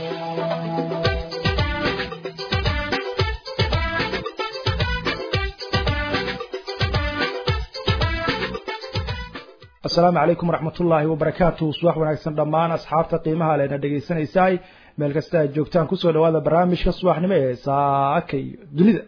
asalaamu calaykum waraxmat ullaahi wabarakaatu subax wanaagsan dhammaan asxaabta qiimaha lena dhegaysanaysaay meel kasta aad joogtaan kusoo dhawaada barnaamijka subaxnimo ee saaka iyo dunida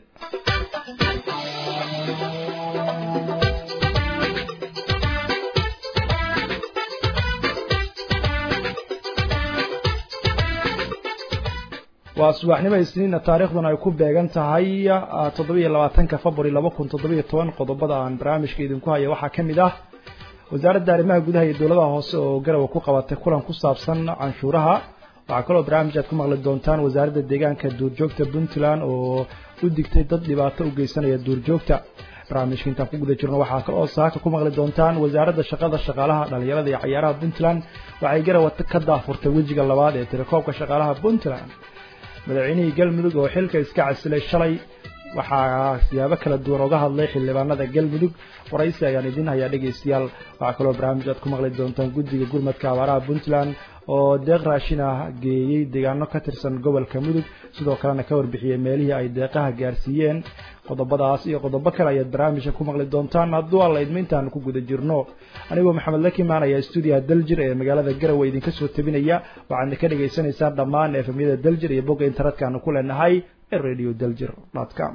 waa subaxnimo isniinna taariikhduna ay ku beegan tahay toddobiiyo labaatanka february laba kun toddobiyo toban qodobada aan barnaamijka idinku haya waxaa ka mid ah wasaaradda arrimaha gudaha iyo dowladaha hoose oo garawa ku qabatay kulan ku saabsan canshuuraha waxaa kaloo barnaamij aad ku maqli doontaan wasaaradda deegaanka duurjoogta puntland oo u digtay dad dhibaato u geysanaya duurjoogta barnaamijka intaan ku guda jirno waxaa kaloo saaka ku maqli doontaan wasaaradda shaqada shaqaalaha dhalinyarada iyo cayaaraha puntland waxay garawa ka daafurtay wejiga labaad ee tirakoobka shaqaalaha puntland madaxweynihii galmudug oo xilka iska casilay shalay waxaa siyaabo kala duwan oga hadlay xildhibaanada galmudug waraysi ayaan idin hayaa dhegaystayaal waxaa kaloo barnaamij aad ku maqli doontaan guddiga gurmadka abaaraha puntland oo deeq raashin ah geeyey deegaano ka tirsan gobolka mudug sidoo kalena ka warbixiyey meelihii ay deeqaha gaarsiiyeen qodobadaas iyo qodobo kale ayaad barnaamijka ku maqli doontaan hadduu alla idma intaanu ku guda jirno anigoo maxamed lakimaan ayaa stuudiyaha daljir ee magaalada garowe idinka soo tabinaya waxaadna ka dhagaysanaysaan dhammaan efemyada daljir iyo bogga internetka aanu ku leenahay ee radio daljir com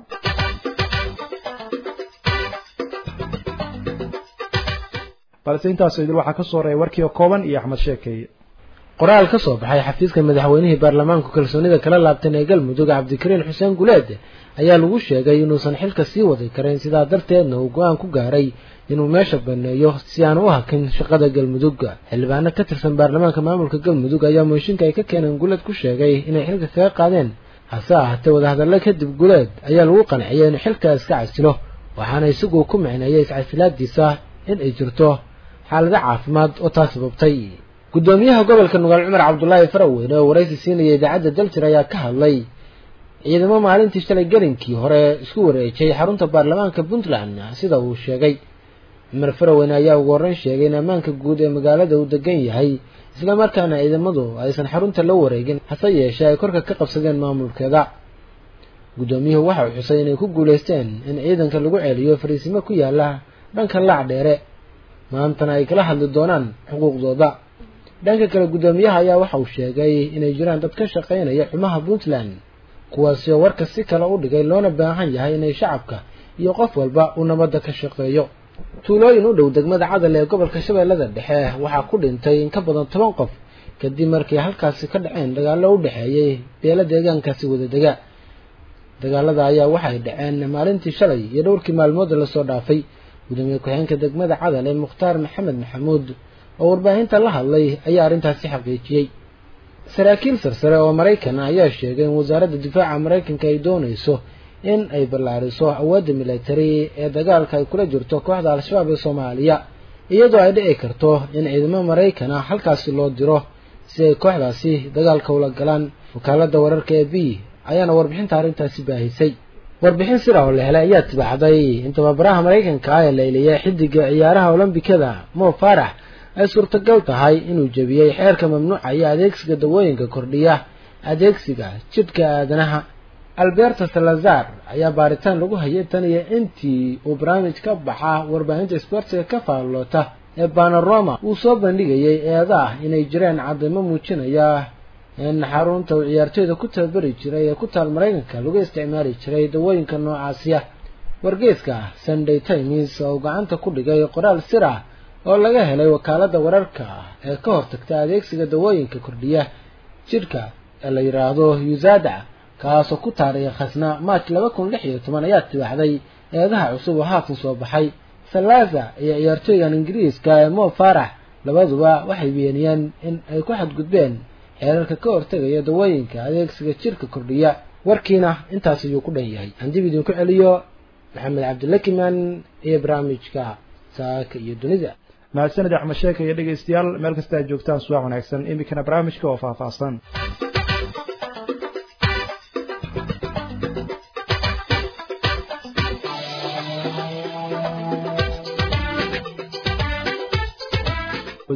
balse intaasoo idil waxaa ka soo reeya warkii oo kooban iyo axmed sheekeeye qoraal ka soo baxay xafiiska madaxweynihii baarlamaanku kalsoonida kala laabtan ee galmudug cabdikariin xuseen guleed ayaa lagu sheegay inuusan xilka sii wadi karin sidaa darteedna uu go-aan ku gaaray inuu meesha baneeyo si aan u hakin shaqada galmudug xildhibaano ka tirsan baarlamaanka maamulka galmudug ayaa mooshinka ay ka keeneen guleed ku sheegay inay xilka kaga qaadeen hase ahaatee wadahadallo kadib guleed ayaa lagu qanciyay inuu xilkaa iska casilo waxaana isagu ku micneeyay iscasilaadiisa in ay jirto xaalado caafimaad oo taas sababtay guddoomiyaha gobolka nugaal cumar cabdulaahi faraweyne oo waraysi siinaya idaacadda daljir ayaa ka hadlay ciidamo maalintii shalay gelinkii hore isku wareejay xarunta baarlamaanka puntland sida uu sheegay cumar faraweyne ayaa ugu horreyn sheegay in ammaanka guud ee magaalada uu degan yahay isla markaana ciidamadu aysan xarunta la wareegin hase yeeshee ay korka ka qabsadeen maamulkeeda guddoomiyuhu waxa uu xusay inay ku guulaysteen in ciidanka lagu celiyo fariisimo ku yaala dhanka laac dheere maantana ay kala hadli doonaan xuquuqdooda dhanka kale guddoomiyaha ayaa waxa uu sheegay inay jiraan dad ka shaqaynaya xumaha puntland kuwaasi oo warka si kale u dhigay loona baahan yahay inay shacabka iyo qof walba uu nabadda ka shaqeeyo tuulooyin u dhow degmada cadal ee gobolka shabeellada dhexe waxaa ku dhintay in ka badan toban qof kadib markii halkaasi ka dhaceen dagaallo u dhexeeyey beelo deegaankaasi wadadega dagaalada ayaa waxay dhaceen maalintii shalay iyo dhowrkii maalmooda lasoo dhaafay gudoomiye ku-xigeenka degmada cadal ee mukhtaar maxamed maxamuud oo warbaahinta la hadlay ayaa arrintaasi xaqiijiyey saraakiil sarsare oo maraykan ayaa sheegay in wasaaradda difaaca maraykanka ay doonayso in ay ballaariso awoodda militari ee dagaalka ay kula jirto kooxda al-shabaab ee soomaaliya iyadoo ay dhici karto in ciidamo maraykan ah halkaasi loo diro si ay kooxdaasi dagaalka ula galaan wakaaladda wararka ee b ayaana warbixinta arrintaasi baahisay warbixin sira oo la helay ayaa tibaaxday in tababaraha maraykanka ah ee layliyay xidiga ciyaaraha olombikada mo farax ay suurtagal tahay inuu jebiyey xeerka mamnuucaya adeegsiga dawooyinka kordhiya adeegsiga jidhka aadanaha alberto salazar ayaa baaritaan lagu hayay tan iyo intii uu barnaamij ka baxa warbaahinta sbortiga ka faalloota ee banoroma uu soo bandhigayay eeda ah inay jireen cadaymo muujinaya in xarunta uu ciyaartooyda ku tababari jiray ee ku taal maraykanka lagu isticmaali jiray dawooyinka noocaasiya wargeeska sunday times oo gacanta ku dhigay qoraal sir ah oo laga helay wakaaladda wararka ee ka hortagta adeegsiga dawooyinka kordhiya jidhka ee la yidhaahdo usada kaasoo ku taariikh khasna march laba kun lix iyo toban ayaa tibaaxday eedaha cusub oo haatan soo baxay salaza iyo ciyaartooygan ingiriiska ee mo farax labaduba waxay beeniyeen in ay ku xadgudbeen xeerarka ka hortegaya dawooyinka adeegsiga jidhka kordhiya warkiina intaas ayuu ku dhan yahay aan dib idinku celiyo maxamed cabdilakiman iyo barnaamijka saaka iyo dunida mahadsanid axmed sheeka iyo dhegaystayaal meel kasta aad joogtaan subax wanaagsan iminkana barnaamijka oo faahfaahsan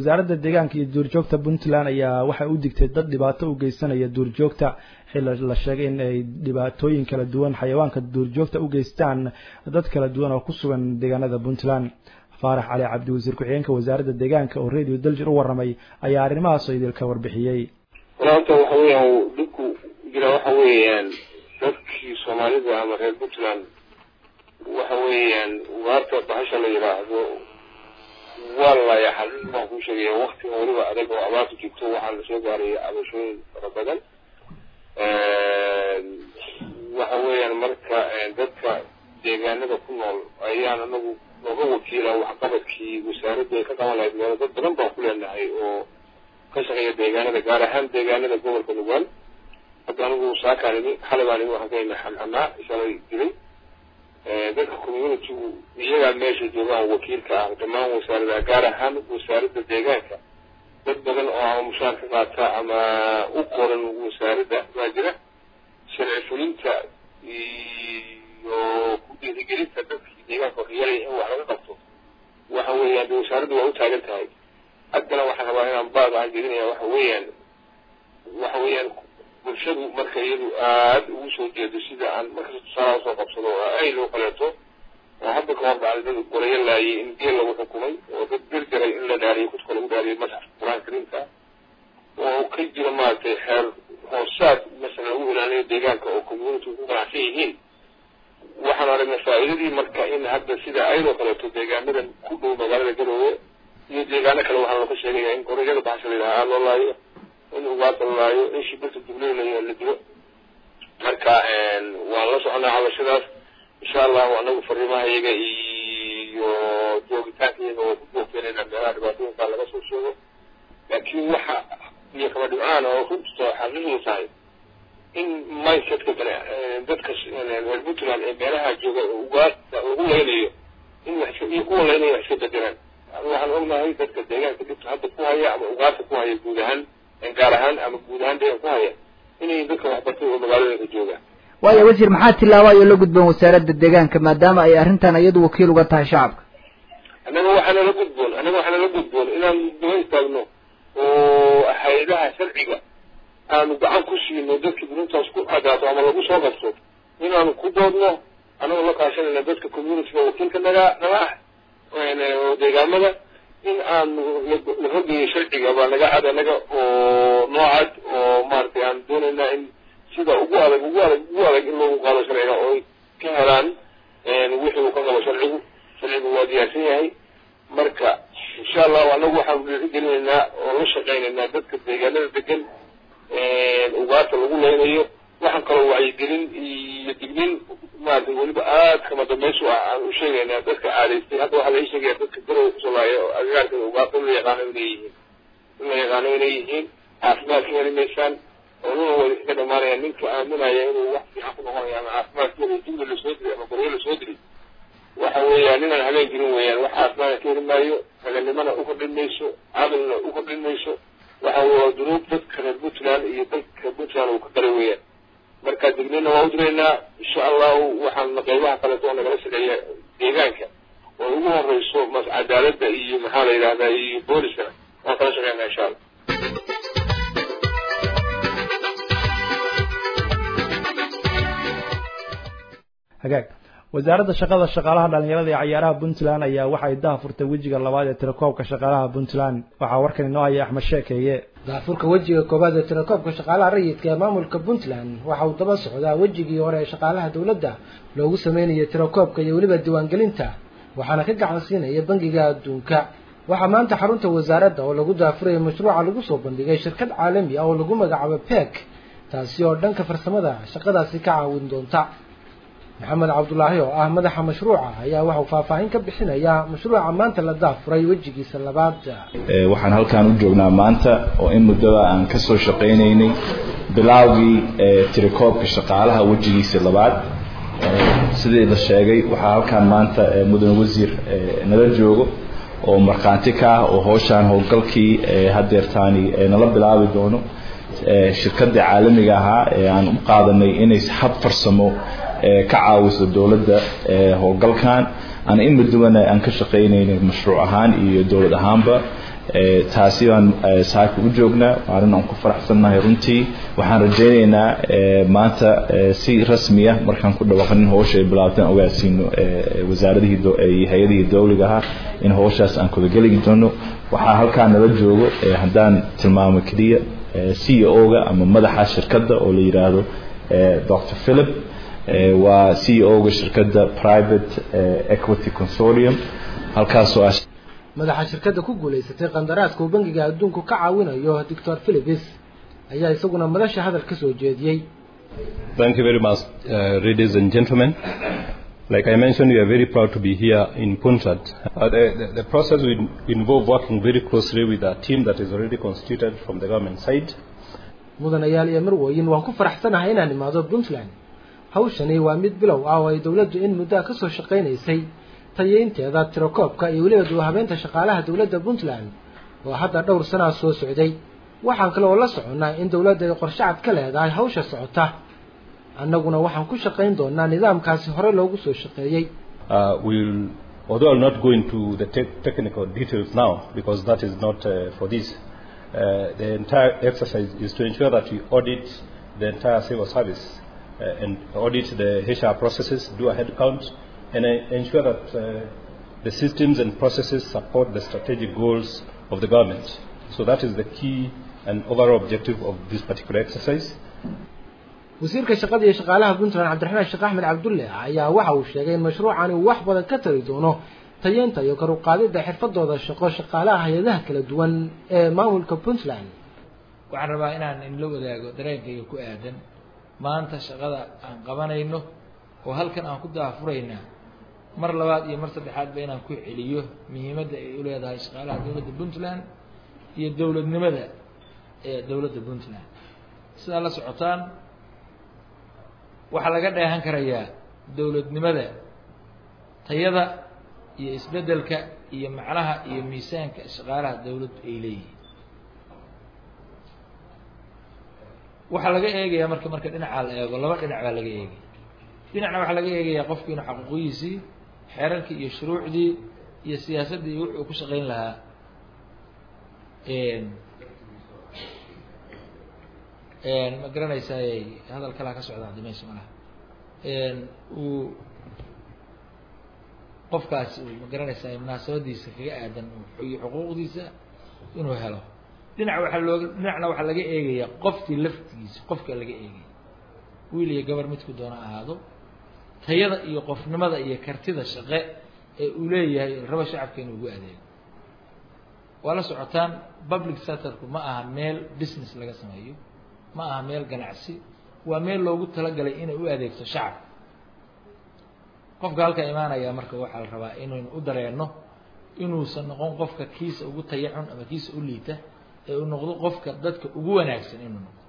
wasaaradda deegaanka iyo duurjoogta puntland ayaa waxay u digtay dad dhibaato u geysanaya duurjoogta xilli la sheegay in ay dhibaatooyin kala duwan xayawaanka duurjoogta u geystaan dad kala duwan oo ku sugan deegaanada puntland faarax cali cabdi wasiir ku-xigeenka wasaaradda deegaanka oo radio daljir u warramay ayaa arrimahaasoo idilka warbixiyey walaanta waxa weeyaan dhibku jira waxa weeyaan dadkii soomaalida ama reer puntland waxa weeyaan ugaarta bahasha la yidhaahdo waa laya xaqiiq baan kuu sheegaya waktiga weliba adag oo abaarta joogto waxaa lasoo gaaraya cabashooyin fara badan waxa weeyaan marka dadka deegaanada ku nool ayaan anagu nooga wakiila waxqabadkii wasaaraddu ay ka qaban lahayd meelo dad badan baan ku leenahay oo ka shaqeeya deegaanada gaar ahaan deegaanada gobolka nugaal hadda anigu saakaan imi xalay baan imi waxaan ka imi xamxamaa shalay dilay dadka communitygu iyagaa meesha joogaan wakiilka ah dhammaan wasaaradaha gaar ahaan wasaaradda deegaanka dad badan oo ama mushaar ka qaata ama u qoran wasaaradda baa jira sharci fulinta iyo ku dhiirigelinta dadkii deegaanka waxyeelaya in wax laga qabto waxa weeyaan de wasaaraddu waa u taagan tahay haddana waxaan rabaa inaan baad aan gelinaya waxa weeyaan waxa weeyaan bulshadu marka iyadu aada ugu soo jeedo sida aan markasta tusaalaha usoo qabsado oo ay loo kaleeto oo hadda ka hor dhacday dad gorayo laayay in geel lagu xukumay oo dad gargaray in la dhaariyo kudka lagu dhaariyo masxafka qur-aanka kariimka oo ka jira maaragtay xeer hoosaad masalan lagu ilaaliyo deegaanka oo community ku ganacsan yihiin waxaan aragnay faa'iidadii marka in hadda sida ayadoo kaleeto deegaanadan ku dhow magaalada garoowe iyo deegaano kale waxaa looga sheegaya in gorayada baxasha la yidhaha aada loo laayo in ugaarta la laayo in shibirta dubleylayo la dilo marka waan la soconaa cabashadaas insha allahu anagu fariimaha iyaga iyo joogitaanka iyaga waa ku joogteenayna meelaha dhibaatooyinkaa laga soo sheego laakiin waxa iyo kaba dhibcaan oo runta xaqiiqdu tahay in mindsetka bane dadka reer puntland ee meelaha jooga ugaarta lagu leynayo in wax iyo kuwa leynaya wax iska bedelaan waxaan ognahay dadka deegaanka dhibta hadda ku haya ama ugaarta ku haya guud ahaan gaar ahaan ama guud ahaan deegaan ku haya inay dadka waxbartay oo magaaladooda joogaan waayo wasiir maxaa tilaabo ayoo la gudboon wasaaradda deegaanka maadaama ay arrintan iyadu wakiil uga tahay shacabka annaga waxaana la gudboon annaga waxaana la gudboon inaan daba istaagno oo hay-adaha sharciga aanu gacan ku siino dadkii dunintaas ku cadaato ama lagu soo qabto inaanu ku doodno annagoo la kaashanayna dadka communityga wakiilka naga naga ah oo deegaamada in aanu la horgeeyo sharciga baa naga cad anaga oo noocad oo maaragtay aan doonaynaa in sida ugu adag ugu adag ugu adag in loogu qaado sharciga oo ay ka helaan wixii uu ka qabo sharcigu sharcigu waa diyaarsan yahay marka insha allahu anagu waxaanu dhiirigelinaynaa oo la shaqaynaynaa dadka deegaanada degan ugaarta lagu leynayo waxaan kaloo wacyigelin iyo dignin maaragtay weliba aad kama dambaysu ah aan u sheegaynaa dadka caadaystay hadda waxaa laga sheegaya dadka garowa kusoo laaya oo agagaarka ugaarta la yaqaano inay yihiin in la yaqaano inay yihiin caafimaadka heli maysaan oo nuna way iskaga dhamaanaya ninka aaminaya inuu wax fiican ku noqonayo ama caafimaadkeeda jumla lasoo diri ama goryo lasoo diri waxa weeyaan ninaan habeen jirin weeyaan wax caafimaadka ka heli maayo raganimana u kordhin mayso cadalna u kordhin mayso waxa weye waa dunuub dadka reer puntland iyo dalka puntland uu ka galay weeyaan marka dignina waa u diraynaa insha allahu waxaan qeybaha kaleeto oo nagala shaqeeya deegaanka oo ugu horeyso mas cadaaladda iyo maxaa la yidhahdaa iyo booliskana waan kala shaqeynaa insha allah hagaag wasaaradda shaqada shaqaalaha dhalinyarada ee cayaaraha puntland ayaa waxay daha furtay wejiga labaad ee tirakoobka shaqaalaha puntland waxaa warkan inoo haya axmed sheekeeye daafurka wejiga koowaad ee tirakoobka shaqaalaha rayidka ee maamulka puntland waxa uu daba socdaa wejigii hore ee shaqaalaha dowladda loogu sameynayay tirakoobka iyo weliba diiwaangelinta waxaana ka gacan siinaya bangiga adduunka waxaa maanta xarunta wasaaradda oo lagu daafuraya mashruuca lagu soo bandhigay shirkad caalami ah oo lagu magacaabo pek taasi oo dhanka farsamada shaqadaasi ka caawin doonta maxamed cabdulaahi oo ah madaxa mashruuca ayaa waxauu faahfaahin ka bixinaya mashruuca maanta la daafuray wejigiisa labaad waxaan halkaan u joognaa maanta oo in muddada aan ka soo shaqaynaynay bilaawgii tirakoobka shaqaalaha wejigiisa labaad sidii la sheegay waxaa halkaan maanta mudane wasiir nala joogo oo markhaanti ka ah oo howshaan howlgalkii hadeertaani nala bilaabi doono shirkadii caalamiga ahaa ee aan u qaadanay inay hab farsamo ka caawiso dowladda howlgalkan aan in muddobana aan ka shaqaynaynay mashruuc ahaan iyo dowlad ahaanba taasi baan saaka u joognaa arrin aan ku faraxsannahay runtii waxaan rajaynaynaa maanta si rasmiya markaan ku dhawaaqanin howsha ay bilaabteen ogaasiino wasaaradihii iyo hay-adihii dowliga ahaa in howshaas aan kudageli doono waxaa halkaa nala joogo haddaan tilmaamo keliya c o ga ama madaxa shirkadda oo la yidhaahdo dr philip waa c o ga shirkadda private equity consortium halkaasoo ah madaxa shirkadda ku guulaysatay qandaraaska uu bangiga adduunku ka caawinayo doctor philipis ayaa isaguna madasha hadal ka soo jeediyey Thank you very much, uh, ladies and gentlemen. Like I mentioned, we are very proud to be here in Puntland. Uh, the, the, the process will involve working very closely with a team that is already constituted from the government side. mudanayaal iyo marwooyin waan ku faraxsanahay inaan imaado puntland hawshani waa mid bilow ah oo ay dowladdu in muddaa ka soo shaqaynaysay tayeynteeda tirakoobka iyo weliba duwahabeynta shaqaalaha dowladda puntland oo hadda dhowr sanaa soo socday waxaan kale oo la soconnaa in dowladda ay qorshacad ka leedahay hawsha socota annaguna waxaan ku shaqayn doonaa nidaamkaasi hore loogu soo shaqeeyey Uh, we'll, although I'll not go into the te- technical details now because that is not uh, for this, uh, the entire exercise is to ensure that we audit the entire civil service uh, and audit the HR processes, do a head count, and uh, ensure that uh, the systems and processes support the strategic goals of the government. So that is the key and overall objective of this particular exercise. wasiirka shaqada iyo shaqaalaha puntland cabdiraxmaan sheekh axmed cabdulle ayaa waxa uu sheegay in mashruucani uu wax badan ka tari doono tayeynta iyo kor u qaadidda xirfadooda shaqo shaqaalaha hay-adaha kala duwan ee maamulka puntland waxaan rabaa inaan inla wadaago dareenkayga ku aadan maanta shaqada aan qabanayno oo halkan aan ku daafuraynaa mar labaad iyo mar saddexaadba inaan ku celiyo muhiimadda ay u leedahay shaqaalaha dowladda puntland iyo dowladnimada ee dowladda puntland sidaa la socotaan waxaa laga dheehan karayaa dowladnimada tayada iyo isbeddelka iyo macnaha iyo miisaanka shaqaalaha dowladdu ay leeyihiin waxaa laga eegayaa marka marka dhinacaa la eego laba dhinac baa laga eegaya dhinacna waxaa laga eegayaa qofku inuu xaquuqiyiisii xeerarkii iyo shuruucdii iyo siyaasaddii iyo wuxuu ku shaqayn lahaa ma garanaysaay hadal kalaa ka socda hadda meesha malaha uu qofkaasi uu ma garanaysaay munaasabadiisa kaga aadan iyo xuquuqdiisa inuu helo dhinac waxaa looga dhinacna waxaa laga eegayaa qofkii laftigiisa qofka laga eegaya wiil iyo gabar midku doona ahaado tayada iyo qofnimada iyo kartida shaqe ee uu leeyahay raba shacabka inuu ugu adeego waa la socotaan public sectorku ma aha meel business laga sameeyo ma aha meel ganacsi waa meel loogu talagalay inay u adeegto shacabka qofka halka imaanaya marka waxaa la rabaa inaynu u dareenno inuusan noqon qofka kiisa ugu tayacun ama kiisa u liita ee uu noqdo qofka dadka ugu wanaagsan inuu noqdo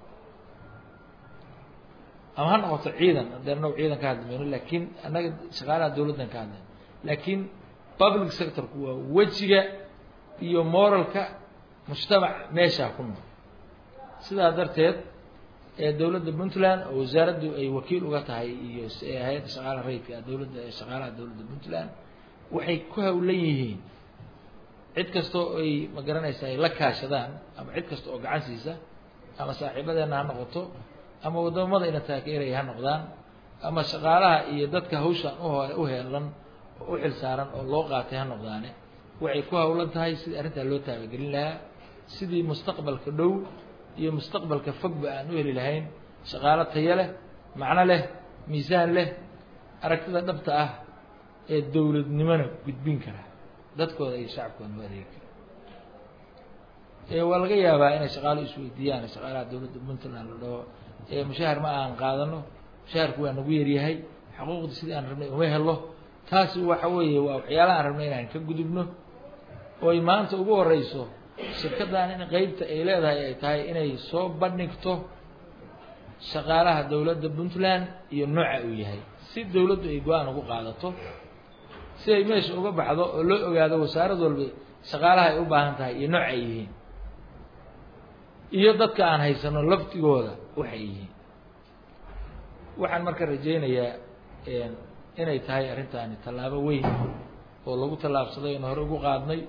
ama ha noqoto ciidan haddee annagu ciidan ka hadli mayno laakiin annaga shaqaalaha dowladdan ka hadlayno laakiin public sectorku waa wejiga iyo moralka mujtamac meeshaa ku nool sidaa darteed ee dowladda puntland oo wasaaraddu ay wakiil uga tahay iyo hay-adda shaqaalaha rayidka dowladda shaqaalaha dowladda puntland waxay ku hawlan yihiin cid kasta oo ay ma garanaysa ay la kaashadaan ama cid kasta oo gacan siisa ama saaxiibadeenna ha noqoto ama wadamada ina taageeraya ha noqdaan ama shaqaalaha iyo dadka hawshan uho u heelan oo u xil saaran oo loo qaatay ha noqdaane waxay ku hawlan tahay sidii arrintaa loo taabagelin lahaa sidii mustaqbalka dhow iyo mustaqbalka fogba aan u heli lahayn shaqaalo tayo leh macno leh miisaan leh aragtida dhabta ah ee dowladnimona gudbin kara dadkooda iyo shacabkooda loo adeegi kara waa laga yaabaa inay shaqaalo isweydiiyaan shaqaalaha dowladda puntland la dhaho mushahar ma aan qaadano mushaharku waa nagu yaryahay xuquuqda sidii aan rabnay uma helo taasi waxa weeye waa waxyaalaha aan rabnay inaan ka gudubno oo ay maanta ugu horeyso shirkaddan in qeybta ay leedahay ay tahay inay soo bandhigto shaqaalaha dowladda puntland iyo nooca uu yahay si dowladdu ay go-aan ugu qaadato si ay meesha uga baxdo oo loo ogaado wasaarad walba shaqaalaha ay u baahan tahay iyo nooc ay yihiin iyo dadka aan haysano laftigooda waxay yihiin waxaan marka rajaynayaa inay tahay arrintaani tallaabo weyn oo lagu tallaabsaday oon hore ugu qaadnay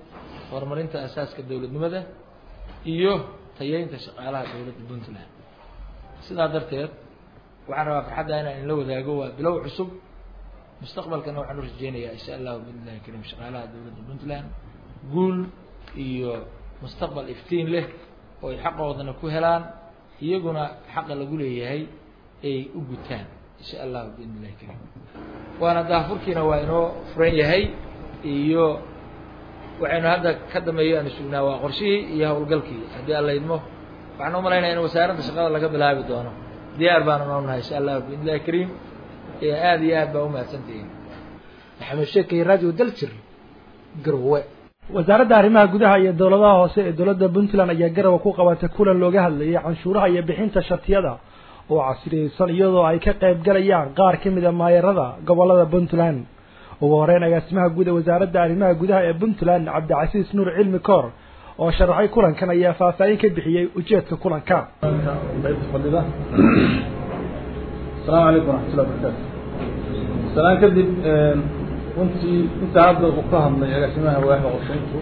horumarinta asaaska dowladnimada iyo tayeynta shaqaalaha dowladda puntland sidaa darteed waxaan rabaa farxadda inaan inla wadaago waa bilow cusub mustaqbalkana waxaan u rajeynayaa insha allahu biidnillahi kariim shaqaalaha dowladda puntland guul iyo mustaqbal iftiin leh oo ay xaqoodana ku helaan iyaguna xaqa lagu leeyahay ay u gutaan insha allahu biidni illahi kariim waana daafurkiina waa inoo furan yahay iyo waxaynu hadda ka dambeeyo aanu sugnaa waa qorshihii iyo howlgalkii haddii alla idmo waxaan u malaynaya in wasaaradda shaqada laga bilaabi doono diyaar baanu noo nahay insha allahu biidni illahi kariim aada iyo aad baa umahadsantihiin maxamed sheekay radio daljir garowe wasaaradda arrimaha gudaha iyo dowladaha hoose ee dowladda puntland ayaa garowe ku qabatay kulan looga hadlayay canshuuraha iyo bixinta shatiyada oo casriyeysan iyadoo ay ka qayb galayaan qaar ka mid a maayarada gobolada puntland ugu horeyn agaasimaha guud ee wasaaradda arrimaha gudaha ee puntland cabdicasiis nuur cilmi koor oo sharaxay kulankan ayaa faahfaahin ka bixiyey ujeedka kulanka fadhida asalaamu calaykum waraxmatullahi wabarakaatu salaan kadib runtii intaa hadda uu ka hadlay agaasimaha waaxda qorshayntu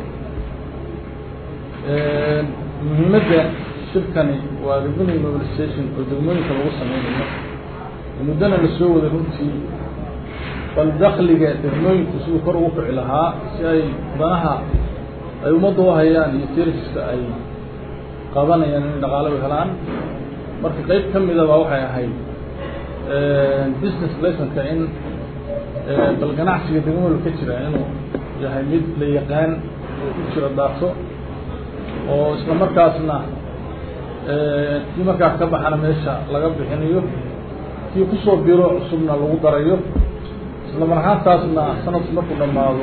muhiimadda shirkani waa revenue mobilization oo degmooyinka lagu sameynayo muddana la soo waday runtii bal dakliga degmooyinku siduu kor ugu kici lahaa si ay danaha ay ummadda u hayaan iyo serviska ay qabanayaan in dhaqaalo u helaan marka qeyb ka midaba waxay ahayd business licenka in bal ganacsiga degmooyinka ka jira inuu yahay mid la yaqaan oo ku jira daato oo isla markaasna kii markaas ka baxana meesha laga bixinayo kii kusoo biro cusubna lagu darayo isla mar ahaantaasna sanadku markuu dhamaado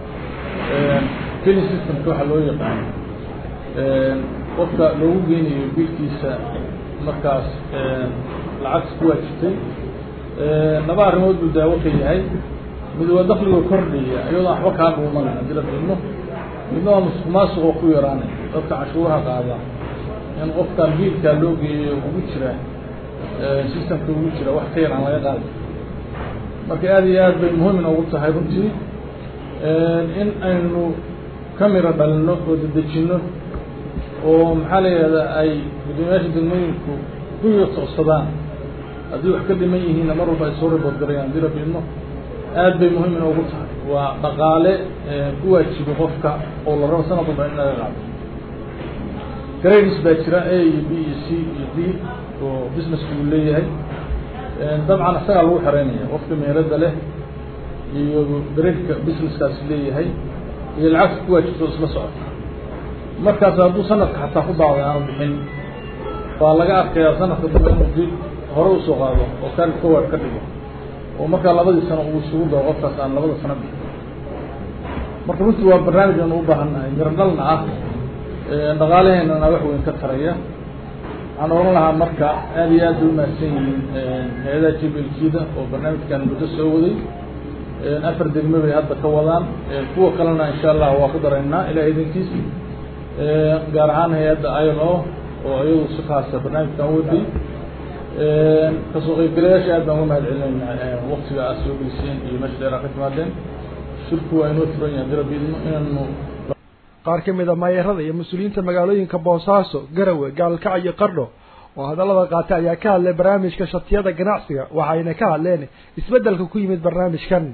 keni systemka waxaa loo yaqaano qofka loogu geynayo bilkiisa markaas lacagta ku waajibtay laba arrimood buu daawo ka yahay mid waa dakligoo kordhaya iyadoo waxba kaa dhuumanay haddii la filmo midna waa musuq maasuqoo ku yaraanay dadka cashuuraha qaada in qofkan biilkaa loo geeyo ugu jira systemka ugu jira wax ka yar aan laga qaadi marka aada iyo aad bay muhiim noogu tahay runtii in aynu ka miro dhalino oo dedejino oo maxaa la yihahdaa ay guddoomiyaasha degmooyinku ku yotoocsadaan haddii wax ka dhiman yihiinna mar walba ay soo ribood garayaan haddii la fiidmo aad bay muhiim inoogu tahay waa dhaqaale ku waajiba qofka oo la rabo sanad walba in laga qaado grades baa jira a iyo b iyo c iyo d oo businesska uu leeyahay dabcan isagaa lagu xereynaya qofka meelada leh iyo gradeka businesskaas leeyahay iyo lacagta ku waajibto isla socota markaas hadduu sanadka xataa ku daaday aanu bixin baa laga arkayaa sanadka dambe inuu dib hore usoo qaado oo carry forward ka dhigo oo markaa labadii sano uu isugu dao qofkaas aan labada sano bixin marka runtii waa barnaamij aanu u baahannahay miro dhalna ah dhaqaalaheenana wax weyn ka taraya waxaan oran lahaa marka aada iyo aad bay umahadsan yihiin hay-adaha j b l kida oo barnaamijkan muddo soo waday afar degme bay hadda ka wadaan kuwa kalena insha allah waa ku daraynaa ilaah idankiis gaar ahaan hay-adda i o oo iyadu si kaasa barnaamijkan waday kasoo qaybgalayaasha aad baan uga mahad celinayna waktiga aad soo geliseen iyo meesha dheeraa ka timaadeen shirku waa inoo furan yahay dira biidno inaanu qaar ka mid a maayarada iyo mas-uuliyiinta magaalooyinka boosaaso garawe gaalkac iyo qardho oo hadallada qaatay ayaa ka hadlay barnaamijka shatiyada ganacsiga waxayna ka hadleen isbeddelka ku yimid barnaamijkan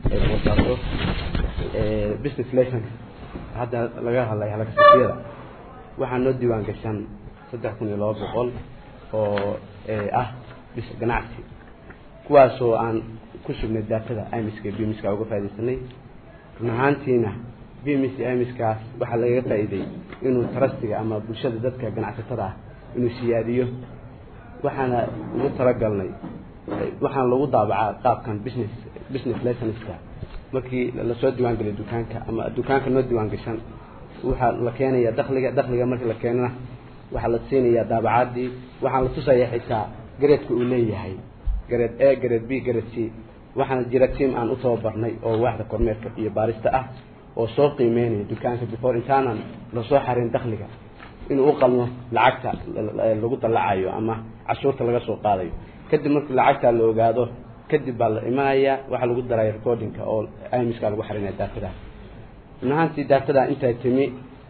business license hadda laga hadlay halka shatiyada waxaa noo diiwaan gashan saddex kun iyo laba boqol oo ah bis ganacsi kuwaasoo aan ku sugnay daatada imiska bimiska uga faa'idaysanay run ahaantiina bimis imiskaas waxaa lagaga faa'iiday inuu trustiga ama bulshada dadka ganacsatada ah inuu siyaadiyo waxaana ugu talagalnay waxaana lagu daabacaa qaabkan business business licenska markii lasoo diiwaan geliyo dukaanka ama dukaanka noo diiwaan gashan waxaa la keenaya dakliga dakliga markii la keenana waxaa la siinayaa daabacaadii waxaan la tusayaa xitaa gareedka uu leeyahay gareed a gareed b gareed c waxaana jira tiam aan u tababarnay oo waaxda kormeerka iyo baarista ah oo soo qiimeynaya dukaanka before intaanan lasoo xarin dakliga inuu u qalmo lacagta lagu dallacayo ama cashuurta laga soo qaadayo kadib markii lacagta la ogaado kadib baa la imanaya waxaa lagu daraya recordingka oo imiska lagu xarinaya daatada run ahaantii daatada intaa timi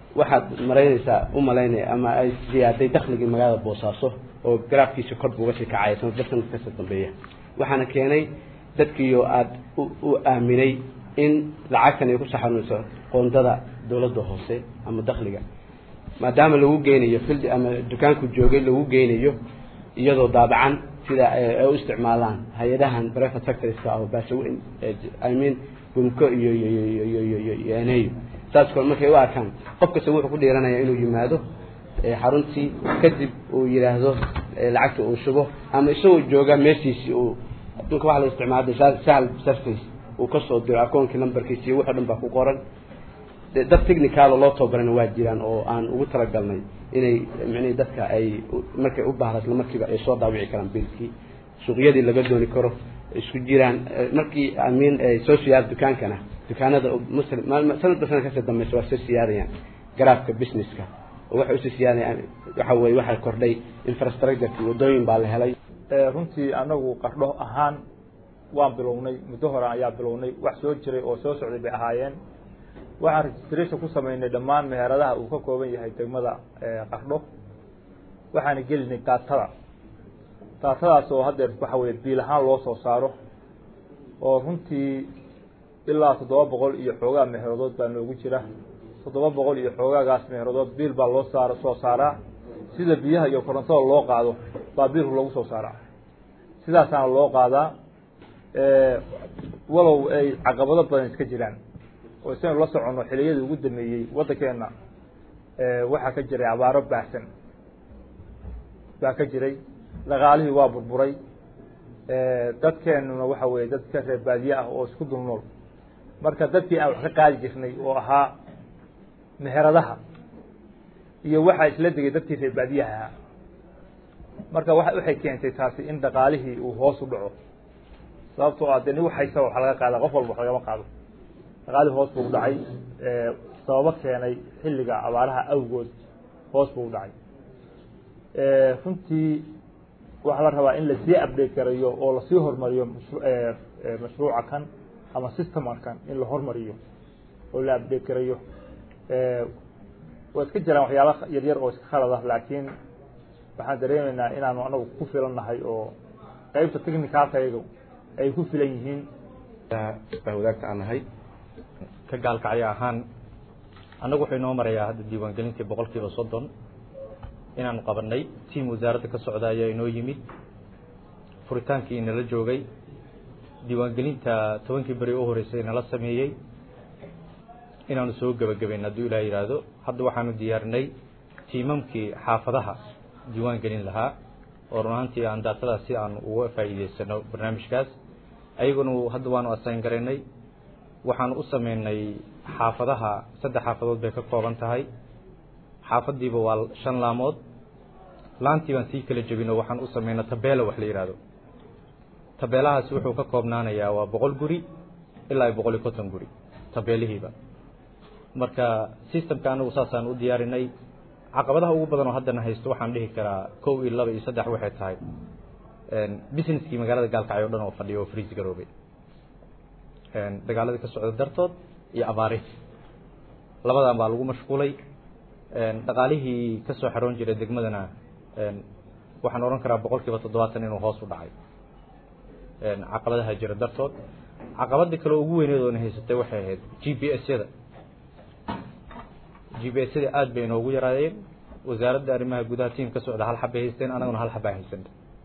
waxaad maraynaysaa u malaynaya ama ay ziyaaday dakhligii magaalada boosaaso oo garaafkiisa kor buu uga sii kacaya sanadba sanad kasta dambeeya waxaana keenay dadkiioo aada u aaminay in lacagtan ay ku saxanayso qoondada dowladda hoose ama dakhliga maadaama lagu geynayo fildi ama dukaanku joogay lagu geynayo iyadoo daabacan sida ay u isticmaalaan hay-adahan private sectorska oo baasaweyn i mean gumko iyo iyo eneyo saas kale markay u arkaan qof kasta wuxuu ku dhiiranaya inuu yimaado xaruntii kadib uu yidhaahdo lacagta uu shubo ama isagoo jooga meeshiisii uu adduunka waxa la isticmaala sahal surface uu kasoo diro akoonkii numberkiisi iyo wixii o dhan baa ku qoran dad technicaalo loo tababarana waa jiraan oo aan ugu talagalnay inay micnihi dadka ay markay u baahda isla markiiba ay soo daawici karaan biilkii suuqyadii laga dooni karo isku jiraan markii amiin ay soo siyaada dukaankana dukaanada muslim sanadba sanad kasii dambeysa waa soo siyaadayaan garaafka businesska oo waxay usii siyaadayaan waxa weye waxaa kordhay infrastructureki wadooyin baa la helay runtii anagu qardho ahaan waan bilownay muddo hore ayaa bilownay wax soo jiray oo soo socday bay ahaayeen waxaan registration ku sameynay dhammaan meheradaha uu ka kooban yahay degmada qardho waxaana gelinay daatada daatadaas oo haddeer waxa weye biil ahaan loo soo saaro oo runtii ilaa toddoba boqol iyo xoogaa meherodood baa noogu jira toddoba boqol iyo xoogaagaas meherodood biil baa loo saar soo saaraa sida biyaha iyo korontada loo qaado baa biilku lagu soo saaraa sidaasaana loo qaadaa walow ay caqabado badan iska jiraan oo isaynu la soconno xiliyadii ugu dameeyey waddankeenna waxaa ka jiray abaaro baahsan baa ka jiray dhaqaalihii waa burburay dadkeenuna waxa weeye dad ka reer baadiye ah oo isku dul nool marka dadkii aan wax ka qaadi jirnay oo ahaa meheradaha iyo waxaa isla degay dadkii reer baadiyaha ahaa marka wa waxay keentay taasi in dhaqaalihii uu hoos u dhaco sababtoo ah dee nin waxhaysaba wax laga qaada qof walba wax lagama qaado dhaqaalihii hoos buu u dhacay sababo keenay xilliga abaaraha awgood hoos buu u dhacay runtii waxaa la rabaa in lasii update garayo oo lasii hormariyo mashruuca kan ama systemka kan in la hormariyo oo la update garayo waa iska jiraan waxyaala yaryar oo iska khalad ah laakiin waxaan dareemaynaa inaanu anagu ku filan nahay oo qeybta technicalka iyaga ay ku filan yihiin baa wadaagta aan nahay ka gaalkacyo ahaan annagu wuxuu inoo marayaa hadda diiwaangelintii boqol kiiba soddon inaanu qabanay tiam wasaaradda ka socda ayaa inoo yimid furitaankii inala joogay diiwaangelinta tobankii beri u horeysay inala sameeyey inaanu soo gebagabayn hadduu ilaah yidhaahdo hadda waxaanu diyaarinay tiimamkii xaafadaha diiwaan gelin lahaa oo run ahaantii aan daatadaas si aanu uga faa'iideysano barnaamijkaas ayaguna hadda waanu asayn garaynay waxaanu u sameynay xaafadaha saddex xaafadood bay ka kooban tahay xaafadiiba waa shan laamood laantii baan sii kala jebin oo waxaan u sameynay tabeela wax la yidhaahdo tabeelahaasi wuxuu ka koobnaanayaa waa boqol guri ilaa boqol iyo konton guri tabeelihiiba marka systemka anagu saasaan u diyaarinay caqabadaha ugu badan oo haddana haysto waxaan dhihi karaa kow iyo laba iyo saddex waxay tahay businesskii magaalada gaalkacyo o dhan oo fadhiya oo friis garoobay dagaaladii ka socda dartood iyo abaarihi labadan baa lagu mashquulay dhaqaalihii ka soo xaroon jiray degmadana waxaan odhan karaa boqol kiiba toddobaatan inuu hoos u dhacay caqabadaha jira dartood caqabadii kale ugu weyneed oona haysatay waxay ahayd g b s yada g b s yada aada bay inoogu yaraadeen wasaaradda arrimaha gudaha tiim ka socda hal xabbay haysteen anaguna hal xabbaa haysan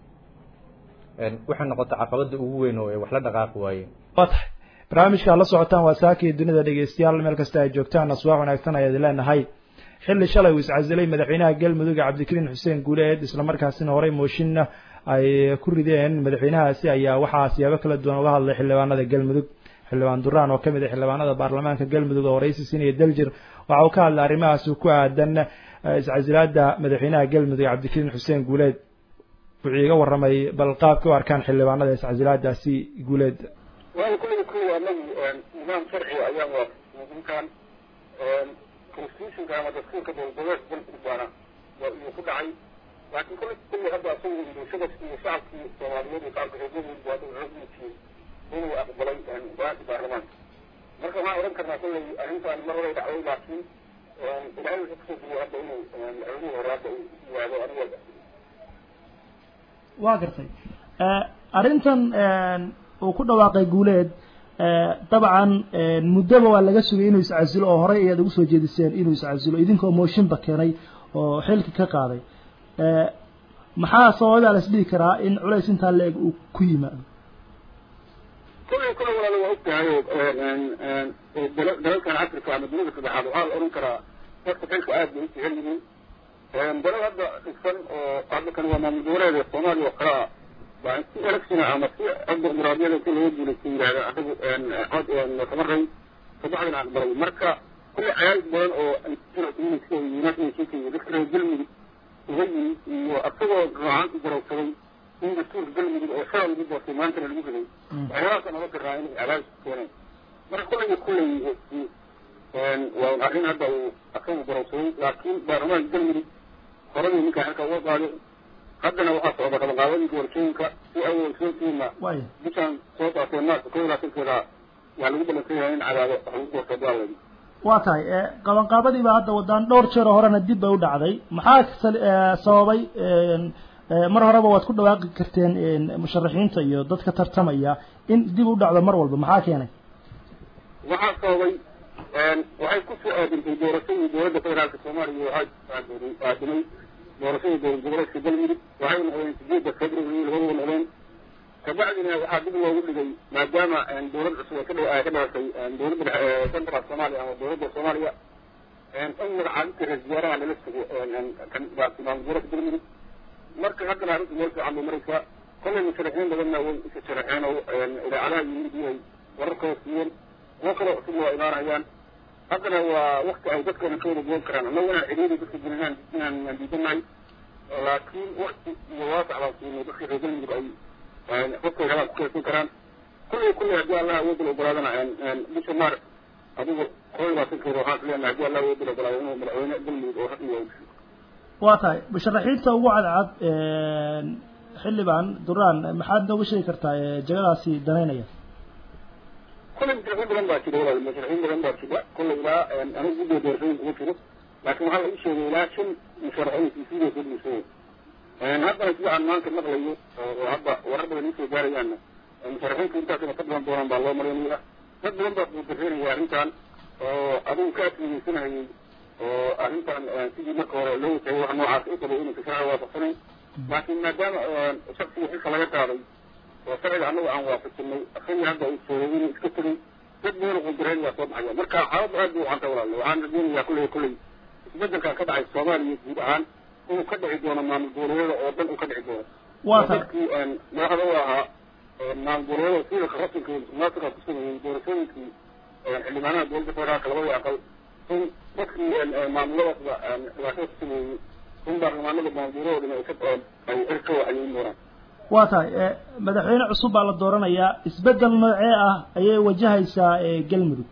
waxay noqotay caqabada ugu weyn oo ay wax la dhaqaaqi waayeen waa tahay barnaamijka la socotaan waa saakii dunida dhegeystayaal meel kasta ay joogtaan aswaax wanaagsan ayaad leenahay xilli shalay uu iscasilay madaxweynaha galmudug cabdikariin xuseen guuleed islamarkaasina horey mooshinna ay ku rideen madaxweynahaasi ayaa waxaa siyaabo kala duwan uga hadlay xildhibaanada galmudug xildhibaan duraan oo kamid ah xildhibaanada baarlamaanka galmudug oo waraysi siinaya daljir waxa uu ka hadlay arrimahaasi ku aadan iscasilaada madaxweynaha galmudug cabdikariin xuseen guuleed wuxuu iga warramay bal qaabka u arkaan xildhibaanada iscasilaadaasi guuleed waayo kulliga kuwa anagu nidaam sharciga ayaan waa ninkan constitutionka ama dastuurka dowladeed dalku baana iyuu ku dhacay laakiin kulli kulli hadda asagu bulshada iyo shacabkii soomaaliyeed iyo shacabka reer galmudug waa dowladdiisii inuu aqbalay go-aanka baarlamaanka marka waxaan odhan karnaa kulley arrintan mar horay dhacday laakiin ilaahay wuxuu kusoo jiriyo hadda inuu madaxweynihii hore hadda uu yimaado aniga waa gartay arrintan uu ku dhawaaqay guuleed dabcan muddaba waa laga sugay inuu iscasilo oo horey ayaad ugu soo jeediseen inuu iscasilo idinkoo mooshinba keenay oo xilki ka qaaday maxaa sababaa la isdhihi karaa in culays intaa la-eg uu ku yimaado kullay kullay walaalo waa ogtahay oo dalalkan africa ama dunida saddexaad waxaa la oran karaa dadka xilka aad bay u jecel yihiin dalal hadda dhigsan oo hadda kan waa maamul goboleed soomaaliya oo kale ah waa in si electiona ama si dimuqraadiyada si looga guulaysta yidhahda adagu cod kama ray saddexdan aqbalay marka kullay cayaaris badan oo sida united nationka iyo dadka reer galmudug uga yimid iyo asagoo gacanti garawsaday in dastuurka galmudug oo shala lagu doortay maantana lagu riday waxyaalahaasa naga garaa inay cadaadis keeneen marka kullay kullay waa arrin hadda uu asagu garawsaday laakiin baarlamaanka galmudug horadii ninkaa xilka uga qaaday haddana waxaa socda qabanqaabadii doorashooyinka si ay ogsoontihiina bishaan soo daatee maarka kow iyo labaatankeeda waa lagu balansan yahay in cadaado wax lagu doorto daaladi waa tahay qabanqaabadii baa hadda wadaan dhowr jeer horena dib bay u dhacday maxaa sababay mar horeba waad ku dhawaaqi karteen musharaxiinta iyo dadka tartamaya in dib u dhacdo mar walba maxaa keenay waxaa sababay waxay ku soo aadintay doorashadii dowladda federaalka soomaaliya waxay aadimay doorashadii dowlad goboleedka galmudug waxay noqdeen sideedda february labadaba noqdeen kabacdina waxaa dib loogu dhigay maadaama dowlad cusub ay ka dha ka dhalatay dowladda central soomaaliya ama dowladda soomaaliya in magacaabinta ra-isul wasaaraha lala sugo kan maamul goboleedka galmudug marka haddana arrinta meel fiican bay maraysaa kollay musharaxiin badanna way isa sharaxeen oo idaacadaha yimid way wararkooda siiyeen kuwo kaloo cusub waa imaanayaan haddana waa wakti ay dadkana ka wada goon karaan annagu inaan cidhiiri dadka gelinaan inaan aan diidanahay laakiin wakti iyo waasac baan siinay dadka reer galmudug ay dadkay rabaan ku kaysan karaan kullay kullay haddii allah awoodda la ogolaadana bisha maar adigu kow iyo labaatankeeda waxaan is leenahay haddii allah awoodda la ogolaado inuu madaxweyne galmudug oo rasmi yahay waa tahay musharaxiinta ugu cadcad xildhibaan duraan maxaad nooga sheegi kartaa jagadaasi danaynaya kullay musharaxiin badan baa jira walaal musharaxiin badan baa jira kullay ilaa anigu guddiga doorashooyinka ugu jiro laakiin waxaa la ii sheegay ilaa shan musharaxiin siisiida soo dhiisay haddana sida aan maanta maqlayo oo hadda warar badan iisoo gaarayaanna musharaxiinta intaasina ka badan doonaan baa loo marinaya dad badan baa kuudareynaya arrintan oo adigu ka adkeysanayay oo arrintan sidii marka hore loo watayay wax noocaas u qabay inaysa sharciga waafaqsanayn laakiin maadaama shaksiga xilka laga qaaday oo sharciga annagu aan waafajinay asagii hadda uu soogay inuu iska tegay dad badan oo quudareyn waa soo baxaya marka xaaladdu aad bay ucanta walaale waxaan rajeynayaa kulley kulley isbedelkan ka dhacay soomaaliya guud ahaan inuu ka dhici doono maamul goboleedyada oo dhan uu ka dhici doono waa tahay dadkii madaxda u ahaa maamul goboleedyada sida rasinka musuqmaasuqa ku sameeyey doorashooyinkii xildhibaanaha dowladda federaalka labada aqal in dadkii maamuladaasba dhibaatada ku sameeyey in baarlamaanada maamul goboleedoo dhan ay ka ay xil ka waxayeyn doonaan waa tahay madaxweyne cusub baa la dooranayaa isbedel noocee ah ayay wajahaysaa galmudug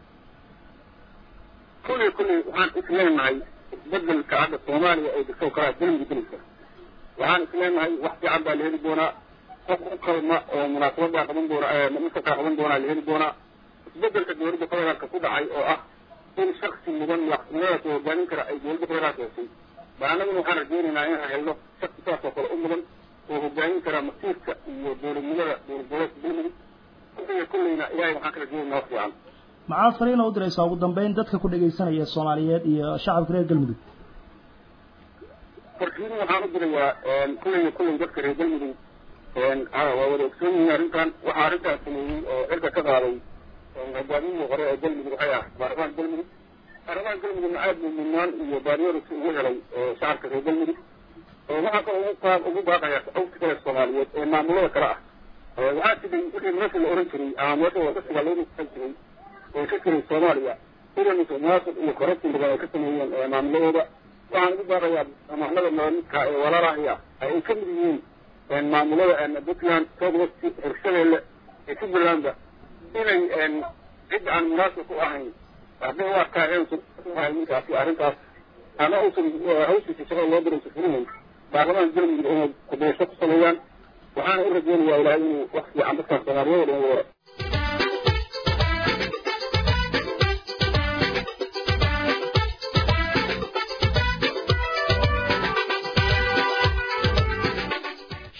kulley kulley waxaan is leenahay isbedelka hadda soomaaliya ay degto kalaa galmudug gelaysa waxaan is leenahay wax fiican baa la heli doonaa qof u qalma oo munaasabadaa qaban doona masarkaa qaban doonaa la heli doonaa isbedelka dowladda federaalka ku dhacay oo ah in shaksi mudan madaxtinimadaas oo hogaamin kara ay dowladda federaalka heshay baa annaguna waxaan rajeynaynaa inaan helno shaksi saas oo kale u mudan oo hogaamin kara masiirka iyo dowladnimada dowlad goboleedka galmudug kulleyna kulleyna ilaahay waxaan ka rajeynaynaa wax fiican maxaa fariina u diraysaa ugu dambeyn dadka ku dhegaysanaya soomaaliyeed iyo shacabka reer galmudug farkiin waxaan u dirayaa kulleyna kulley dadka reer galmudug waa wada ogsoon yihiin arrintan waxaa arrintaas sameeyey oo cirka ka qaaday hogaamiyihii hore ee galmudug waxay ah baarlamaanka galmudug baarlamaanka galmudugna aad buu midnaan iyo baariyooris ugu helay shacabka reer galmudug waxaa kaloo ugu qaab ugu baaqaya awti kale soomaaliyeed ee maamulada kale ah waxaa jiray wixii meesha la oran jiray ama meesha wadasiga lagu san jiray oo ka jiray soomaaliya sida musuqmaasuq iyo corruption badan ay ka sameeyeen maamuladooda waxaan ugu baaqayaa amahnada nololidka ee walaalahay ah ay ka mid yihiin maamulada puntland southwest hirshabeelle iyo puntlandba inay cid aan munaasib ku ahayn hadday u arkaayeen ninkaasi arrintaas ama uusan hawshiisa shaqada loo diraysa fulinayn baarlamaanka galmudug inay kudaysho ku sameeyaan waxaana u rajeynayaa ilaahay inuu wax fiican dadkan soomaaliyeed oo dhan wara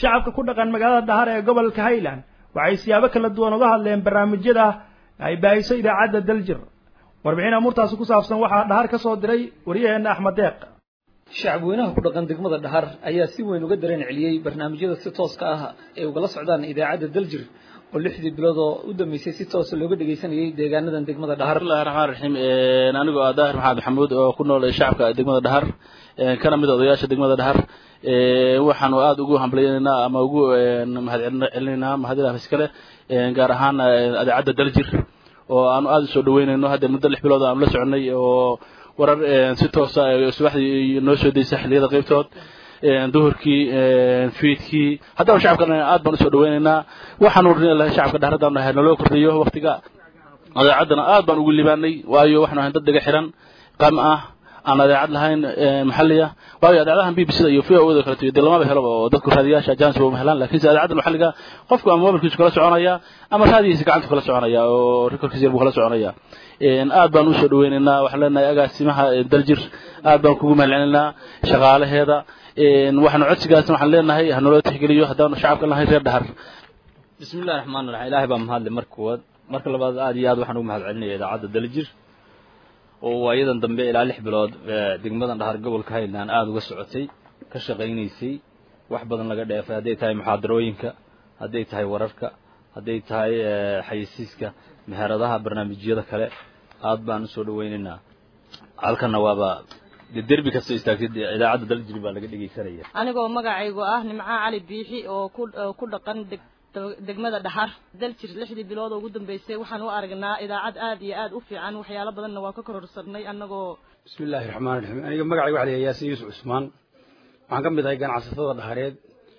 shacabka ku dhaqan magaalada dhahar ee gobolka highland waxay siyaabo kala duwan uga hadleen barnaamijyada ay baahiso idaacadda daljir warbixin amuurtaasi ku saabsan waxaa dhahar ka soo diray waryaheena axmed deeq shacab weynaha ku dhaqan degmada dhahar ayaa si weyn uga dareen celiyey barnaamijyada si tooska ah ee ugala socdaan idaacadda daljir oo lixdii bilood oo u dambeysay si toosa looga dhegeysanayay deegaanadan degmada dhahar bismillahi raxmaan raxiim anigoo ah daahir maxamed maxamuud oo ku nool shacabka degmada dhahar kana mid odayaasha degmada dhahar waxaanu aada ugu hambalyeynaa ama ugu mahadcelinaynaa mahadilah iskale gaar ahaan idaacadda daljir oo aanu aada usoo dhaweynayno hadda muddo lix bilood aanu la soconay oo warar si toosa subaxdii noo soo daysa xilliyada qaybtood duhurkii fiidkii haddaba shacabkan aad baan usoo dhaweynaynaa waxaanu lahay shacabka dhahradaan nahay naloo kordhiyo waktiga adeecaddana aad baan ugu libaanay waayo waxaanu ahayn dad daga xiran qam ah aan adeecad lahayn maxaliya waayo adeecadahan b b c da iyo v o da kaleto dee lamaba helo oo dadku raadiyaasha jans ba helaan lakinse adeecadda maxaliga qofku ama mobilkiisu kala soconaya ama raadigiisa gacantu kala soconaya oo rekorkiisa yar buu kala soconaya aad baan usoo dhaweynaynaa waxaan leenahay agaasimaha daljir aad baan kugu mahadcelinaynaa shaqaalaheeda waxaanu codsigaasna waxaan leenahay hanaloo tixgeliyo haddaanu shacabka lahayn reer dhahar bismillahi raxmaan raxiim ilaahay baa mahadle marka koowaad marka labaad aad iyo aad waxaan ugu mahad celinaya idaacadda daljir oo waayadan dambe ilaa lix bilood degmadan dhahar gobolka highland aada uga socotay ka shaqaynaysay wax badan laga dheefay hadday tahay muxaadarooyinka hadday tahay wararka hadday tahay xayeysiiska meheradaha barnaamijyada kale aad baan usoo dhaweynaynaa halkana waaba dee derbi kasta istaagtay idaacadda daljir baa laga dhegeysanaya anigoo magacaygu ah nimco cali biixi oo ku ku dhaqan deg degmada dhaxar daljir lixdii bilood oo ugu dambeysay waxaan u aragnaa idaacad aad iyo aad u fiican waxyaalo badanna waa ka kororsanay annagoo bismillahi raxmaan raxiim aniga magacayga waxa la yahay yaasin yuusuf cusmaan waxaan ka mid ahay ganacsatada dhahareed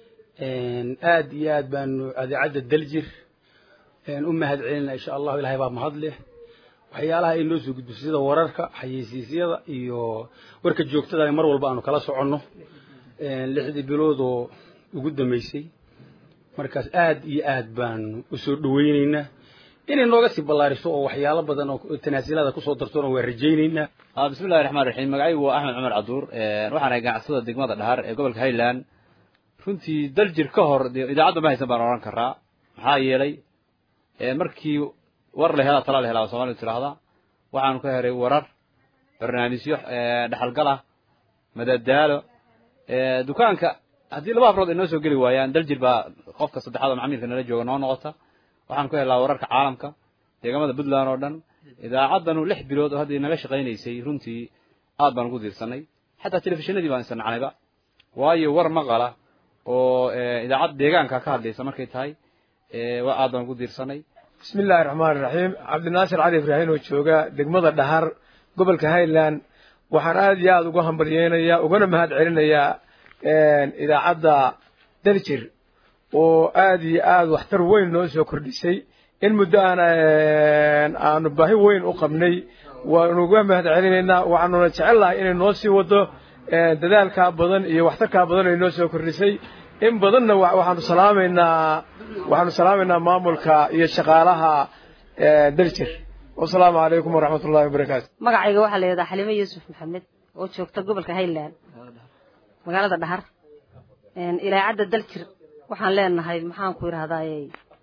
aad iyo aad baanu adeecadda daljir u mahad celinaa insha allahu ilahay baa mahad leh waxyaalaha ay noo soo gudbiso sida wararka xayeysiisyada iyo warka joogtada mar walba aanu kala soconno lixdii biloodoo ugu dambeysay markaas aad iyo aad baanu usoo dhaweyneynaa inay nooga sii ballaariso oo waxyaalo badan oo tanaasilada kusoo dartona waa rajayneynaa bismillahi raxmaan raxiim magacaygu waa axmed cumar caduur waxaan ahay ganacsada degmada dhahar ee gobolka highland runtii daljir ka hor dee idaacadda ma haysan baan odhan karaa maxaa yeelay markii war la helaa tala la helaa soomalidu tidhaahdaa waxaanu ka helay warar barnaamijyo dhexalgal ah madadaalo dukaanka haddii laba habrood ay noo soo geli waayaan daljir baa qofka saddexaad oo macmiilka nala jooga noo noqota waxaan ku helaa wararka caalamka deegamada puntland oo dhan idaacaddanu lix bilood oo haddii naga shaqaynaysay runtii aad baan ugu diirsanay xataa telefishinadii baan isnacnayba waayo war maqala oo idaacad deegaanka ka hadlaysa markay tahay aad baan ugu diirsanay bismi illaahi raxmaan iraxiim cabdinaasir cali ibraahin oo jooga degmada dhahar gobolka highland waxaan aada iyo aada uga hambalyeynayaa ugana mahad celinayaa idaacadda daljir oo aada iyo aada waxtar weyn noo soo kordhisay in muddo aan aanu baahi weyn u qabnay waanu uga mahad celinaynaa waxaanuna jecel lahay inay noo sii wado dadaalkaa badan iyo waxtarkaa badan ay noo soo kordhisay in badanna waxaanu salaamaynaa waxaanu salaamaynaa maamulka iyo shaqaalaha daljir wasalaamu calaykum waraxmat ullahi wabarakaatu magacayga waxaa la yidhahdaa xalime yuusuf maxamed oo joogta gobolka highland magaalada dhahar ilaacadda daljir waxaan leenahay maxaan ku idhahdaaye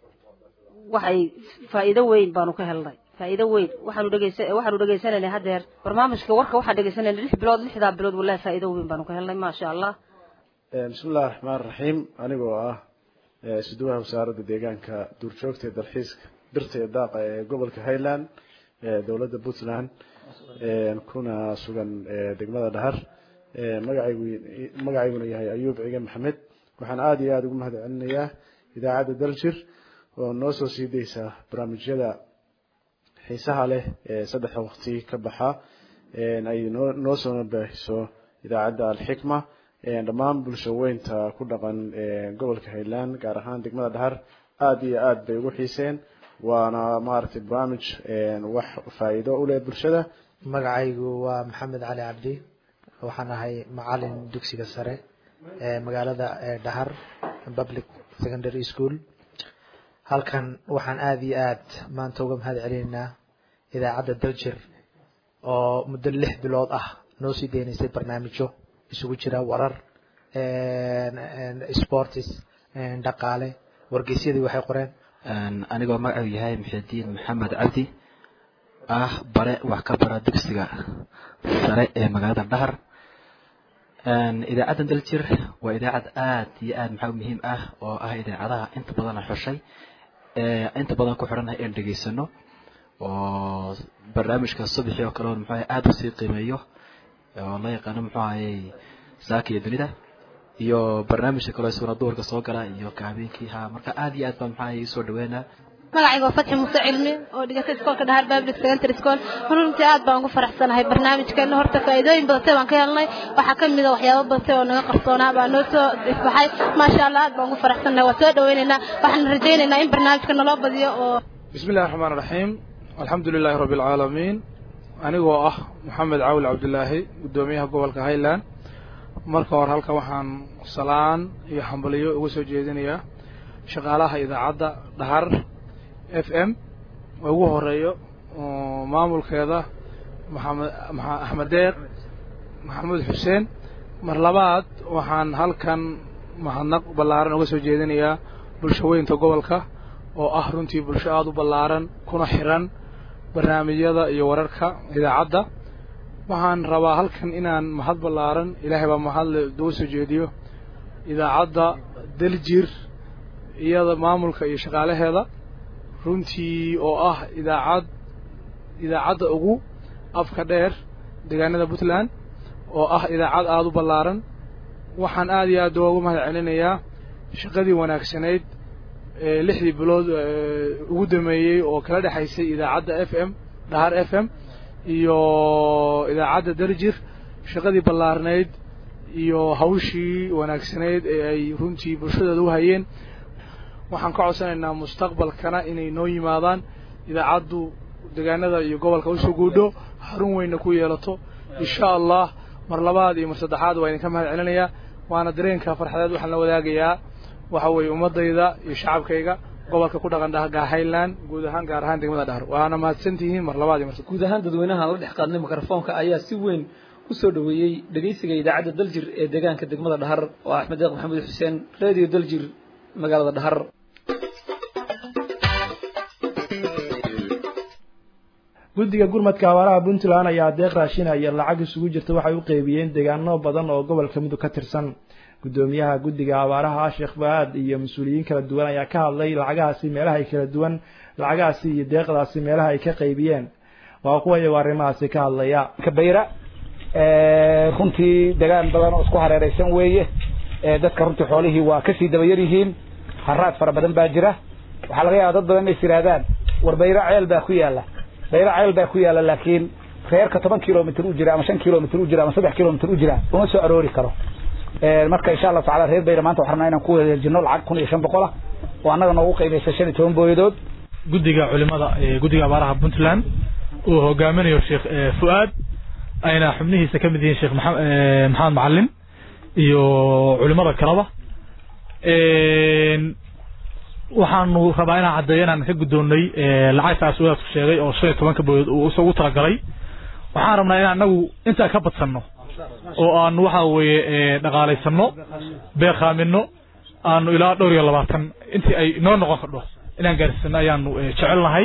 waxay faa'iido weyn baanu ka helnay faa'iido weyn waxaanu dhegeysa waxaanu dhegeysanaynay haddeer barnaamijka warka waxaan dhegeysanayna lix bilood lixdaa bilood wallahi faa'iido weyn baanu ka helnay maasha allah bismi illahi raxmaan raxiim anigoo ah suduwaha wasaaradda deegaanka duurjoogta ee dalxiiska birta ee daaqa ee gobolka highland dowladda puntland kuna sugan degmada dhahar magacaygu magacayguna yahay ayuub cige maxamed waxaan aada iyo aada ugu mahad celinayaa idaacadda daljir oo noo soo sii daysa barnaamijyada xiisaha leh ee saddexda waqti ka baxa ay noo noo soona baahiso idaacadda alxikma dhammaan bulsho weynta ku dhaqan gobolka highland gaar ahaan degmada dhahar aada iyo aada bay ugu xiiseen waana maaragtay barnaamij wax faa'iido u leh bulshada magacaygu waa maxamed cali cabdi waxaan ahay macalin dugsiga sare ee magaalada dhahar public secondary school halkan waxaan aada iyo aad maanta uga mahad celinaynaa idaacadda daljir oo muddo lix bilood ah noo sii deynaysay barnaamijyo isugu jira warar sports dhaqaale wargeysyadii waxay qoreen anigoo magacuu yahay muxidiin maxamed cabdi ah bare wax ka bara dugsiga sare ee magaalada dhahar idaacaddan daljir waa idaacad aad iyo aad maxaa muhiim ah oo ah idaacadaha inta badana xushay inta badan ku xidhanah in dhegaysano oo barnaamijka subaxii oo kale muxuu aad usii qiimeeyo oo la yaqaano muxuu ahayey saaka iyo dunida iyo barnaamijka kale isuna duurka soo gala iyo ka habeenkii ha marka aad iyo aad baan maxaa ahayey usoo dhaweynaa magacayga waa fatxi muuse cilmi oo dhigata iskoolka dhahar public secondary school runtii aad baan ugu faraxsanahay barnaamijkeena horta faa'iidooyin badatay baan ka helnay waxaa ka mid a waxyaabo badatay oo naga qarsoonaa baa noo soo ifbaxay maasha allah aad baan ugu faraxsanahay waa soo dhaweynaynaa waxaan rajaynaynaa in barnaamijka naloo badiyo oo بسم الله الرحمن الرحيم الحمد لله رب العالمين anigoo ah maxamed caawil cabdilaahi guddoomiyaha gobolka highland marka hore halkan waxaan salaan iyo hambaliyo uga soo jeedinayaa shaqaalaha idaacadda dhahar f m oo ugu horeeyo oo maamulkeeda maxamed maxa- axmed deeq maxamuud xuseen mar labaad waxaan halkan mahadnaq ballaaran uga soo jeedinayaa bulshaweynta gobolka oo ah runtii bulsho aada u ballaaran kuna xiran barnaamijyada iyo wararka idaacadda waxaan rabaa halkan inaan mahad ballaaran ilaahay baa mahadle uga soo jeediyo idaacadda daljir iyada maamulka iyo shaqaalaheeda runtii oo ah idaacad idaacadda ugu afka dheer deegaanada puntland oo ah idaacad aada u ballaaran waxaan aada iyo aad ugu mahad celinayaa shaqadii wanaagsanayd ee lixdii bilood ee ugu dameeyey oo kala dhexaysay idaacadda f m dhahar f m iyo idaacadda darjir shaqadii ballaarnayd iyo hawshii wanaagsanayd ee ay runtii bulshadeeda u hayeen waxaan ka codsanaynaa mustaqbalkana inay noo yimaadaan idaacaddu deegaanada iyo gobolka usoo guudho xarun weynna ku yeelato insha allah mar labaad iyo mar saddexaad waa idinka mahad celinayaa waana dareenka farxadeed waxaan la wadaagayaa waxa weeye ummadayda iyo shacabkayga gobolka ku dhaqan dhaha highland guud ahaan gaar ahaan degmada dhahar waana mahadsantihiin mar labaad iyo mar guud ahaan dadweynaha la dhex qaadnay mikrofoonka ayaa si weyn u soo dhoweeyey dhegeysiga idaacadda daljir ee deegaanka degmada dhahar oo axmed deeq maxamuud xuseen radio daljir magaalada dhahar guddiga gurmadka abaaraha puntland ayaa deeq raashinaya lacag isugu jirta waxay u qeybiyeen deegaano badan oo gobolka mudug ka tirsan guddoomiyaha guddiga abaaraha sheekh faad iyo mas-uuliyiin kala duwan ayaa ka hadlay lacagahaasi meelaha ay kala duwan lacagahaasi iyo deeqdaasi meelaha ay ka qeybiyeen waa kuwa iyagoo arrimahaasi ka hadlaya kabayra runtii degaan badan oo isku hareeraysan weeye dadka runtii xoolihii waa kasii dabayar yihiin haraad fara badan baa jira waxaa laga yaaba dad badan inay is yidhaahdaan war bayra ceel baa ku yaala bayra ceel baa ku yaala laakiin reerka toban kilomitr u jira ama shan kilomitr u jira ama saddex kilomitr u jira uma soo aroori karo marka insha allahu tacala reer bayra maanta waxaan rabnaa inaan ku wareejino lacag kun iyo shan boqol ah oo annaga noogu qiimaysa shan iyo toban booyadood guddiga culimada ee guddiga abaaraha puntland uu hogaaminayo sheekh fu'aad ayna xubnihiisa ka mid yihiin sheekh maxa- maxamed macalin iyo culimada kaleba waxaanu rabaa inaan caddeeyo inaan ka guddoonnay lacagtaas wadaadku sheegay oo shan iyo tobanka booyood uu isagu talagalay waxaan rabnaa inaan anagu intaa ka badsanno oo aanu waxa weeye dhaqaalaysanno beeqaamino aanu ilaa dhowr iyo labaatan intii ay noo noqon kardho inaan gaarsiisano ayaanu jecelnahay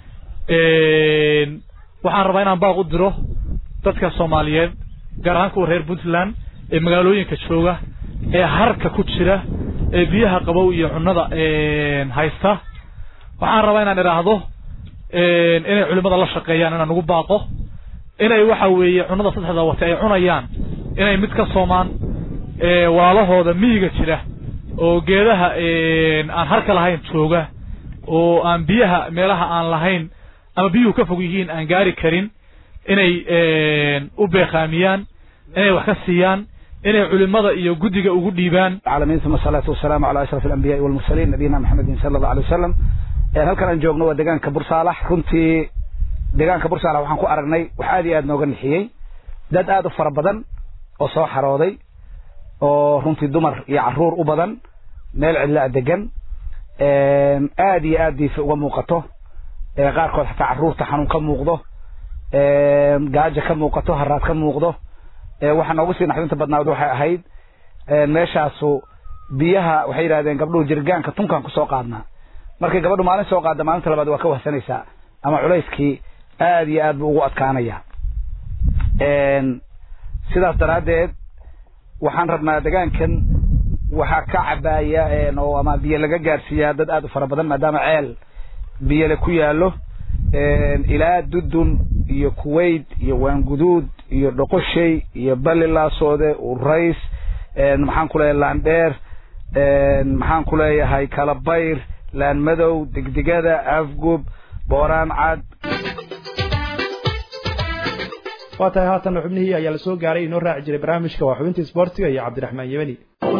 waxaan rabaa inaan baaq u diro dadka soomaaliyeed gaar ahaan kuwa reer puntland ee magaalooyinka jooga ee harka ku jira ee biyaha qabow iyo cunnada haysta waxaan rabaa inaan idhaahdo inay culimada la shaqeeyaan inaan ugu baaqo inay waxa weeye cunnada saddexda wate ay cunayaan inay mid ka soomaan walaalahooda miyiga jira oo geedaha aan harka lahayn jooga oo aan biyaha meelaha aan lahayn ama biyuhu ka fog yihiin aan gaari karin inay u beeqaamiyaan inay wax ka siiyaan inay culimada iyo guddiga ugu dhiibaan العالمين ثم الصلاة والسلام على أشرف الأنبياء والمرسلين نبينا محمد صلى الله عليه وسلم يعني halkan aan joogno waa deegaanka bursaalax runtii deegaanka bursaalax waxaan ku aragnay wax aad iyo aad nooga nixiyey dad aad u fara badan oo soo xarooday oo runtii dumar iyo caruur u badan meel cidla degan aad iyo aad diifa uga muuqato qaarkood xataa caruurta xanuun ka muuqdo gaajo ka muuqato haraad ka muuqdo waxaa noogu sii naxdinta badnaad waxay ahayd meeshaasu biyaha waxay yidhahdeen gabdhuhu jirgaanka tunkaan kusoo qaadnaa markay gabadhu maalin soo qaadda maalinta labaad waa ka wahsanaysaa ama culayskii aad iyo aad buu ugu adkaanaya sidaas daraaddeed waxaan rabnaa degaankan waxaa ka cabaaya oo ama biyo laga gaarsiiyaa dad aad u fara badan maadaama ceel biyole ku yaallo ilaa dudun iyo kuwait iyo waanguduud iyo dhoqoshay iyo balilaasoode urays maxaan ku leeyahay laandheer maxaan ku leeyahay kalabayr laan madow degdegada afgub booraan cad waa tahay haatan xubnihii ayaa la soo gaaray inoo raaci jiray barnaamijka waa xubintii isboortiga iyo cabdiraxmaan yemani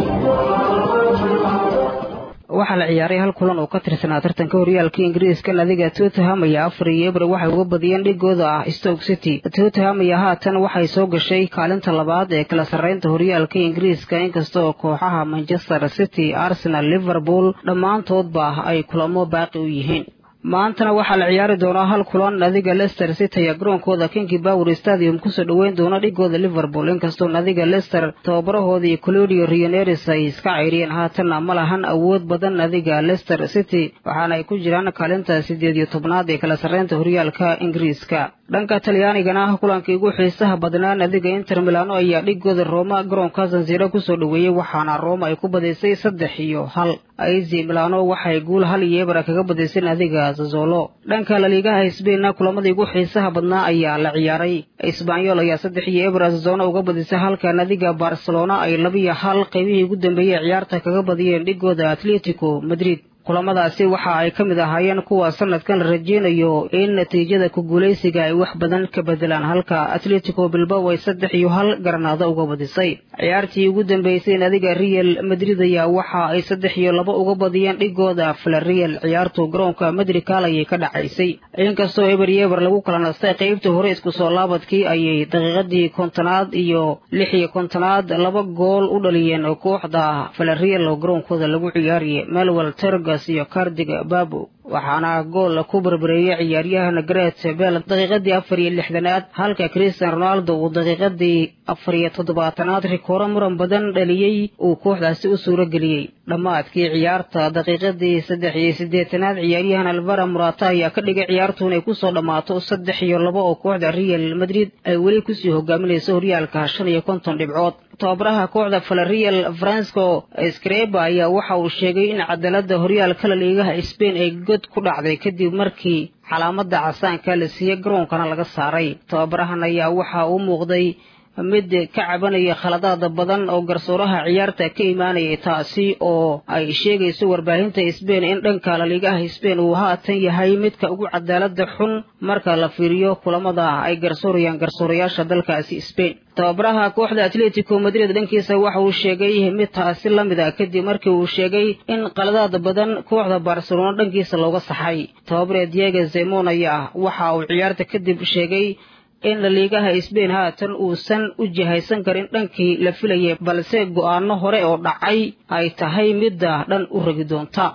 waxaa la ciyaaray hal kulan oo ka tirsanaa tartanka horyaalka ingiriiska nadiga tottenham ayaa afar iyo ebre waxay uga badiyeen dhigooda ah stoke city tottenham ayaa haatan waxay soo gashay kaalinta labaad ee kala sarreynta horyaalka ingiriiska inkasta oo kooxaha manchester city arsenal liverpool dhammaantoodba ay kulamo baaqi u yihiin maantana waxaa la ciyaari doonaa hal kulan nadiga lester city ayaa garoonkooda kingi bower stadium kusoo dhoweyn doona dhigooda liverpool inkastoo nadiga lester tababarahoodii clodio rioneris ay iska cayriyeen haatanna ma lahan awood badan nadiga lester city waxaana ay ku jiraan kaalinta siddeed iyo tobnaad ee kala sarreynta horyaalka ingiriiska dhanka talyaanigana kulankii ugu xiisaha badnaa nadiga inter milano ayaa dhigooda rooma garoonka sanziro kusoo dhoweeyey waxaana rooma ay ku badaysay saddex iyo hal aizi milano waxay guul hal iyo ebra kaga badaysay nadiga zazolo dhanka laliigaha sbainna kulamadii ugu xiisaha badnaa ayaa la ciyaaray isbanyol ayaa saddex iyo ebra zazona uga badisay halka nadiga barcelona ay labiyo hal qaybihii ugu dambeeyey ciyaarta kaga badiyeen dhigooda atletico madrid kulamadaasi waxa ay ka mid ahaayeen kuwa sanadkan la rajeynayo in natiijada ku guulaysiga ay wax badan ka bedelaan halka atletico bilbao ay saddex iyo hal garanaado uga badisay ciyaartii ugu dambeysay nadiga real madrid ayaa waxa ay saddex iyo laba uga badiyeen dhigooda flareal ciyaartu garoonka madrikal ayay ka dhacaysay inkastoo eber iyo eber lagu kala nastay qaybta hore isku soo laabadkii ayay daqiiqadii kontonaad iyo lix iyo kontonaad laba gool u dhaliyeen kooxda flareal oo garoonkooda lagu ciyaariyay melwell terg iyo kardiga babo waxaana gool ku barbareeyey ciyaaryahan gret bel daqiiqadii afar iyo lixdanaad halka christian ronaldo uu daqiiqadii afar iyo toddobaatanaad rikooro muran badan dhaliyey uu kooxdaasi u suuro geliyey dhammaadkii ciyaarta daqiiqadii saddex iyo siddeetanaad ciyaaryahan alvara murata ayaa ka dhigay ciyaartu inay kusoo dhammaato saddex iyo laba oo kooxda real madrid ay weli kusii hogaaminayso horyaalka shan iyo konton dhibcood tababaraha kooxda falareal fransco skreba ayaa waxa uu sheegay in cadaalada horyaalka laliigaha spain ay god ku dhacday kadib markii calaamada casaanka la siiyey garoonkana laga saaray tababarahan ayaa waxa uu muuqday mid ka cabanaya khaladaada badan oo garsooraha ciyaarta ka imaanayay taasi oo ay sheegayso warbaahinta sbain in dhanka laliigaha sbain uu haatan yahay midka ugu cadaalada xun marka la fiiriyo kulamada ay garsoorayaan garsoorayaasha dalkaasi sbain tababaraha kooxda atletico madrid dhankiisa waxa uu sheegay mid taasi la mid a kadib markii uu sheegay in qaladaada badan kooxda barcelona dhankiisa looga saxay tababare diego zemon ayaa waxa uu ciyaarta kadib sheegay in laliigaha sbain haatan uusan u jihaysan karin dhankii la filayay balse go'aano hore oo dhacay ay tahay midda dhan u ragi doonta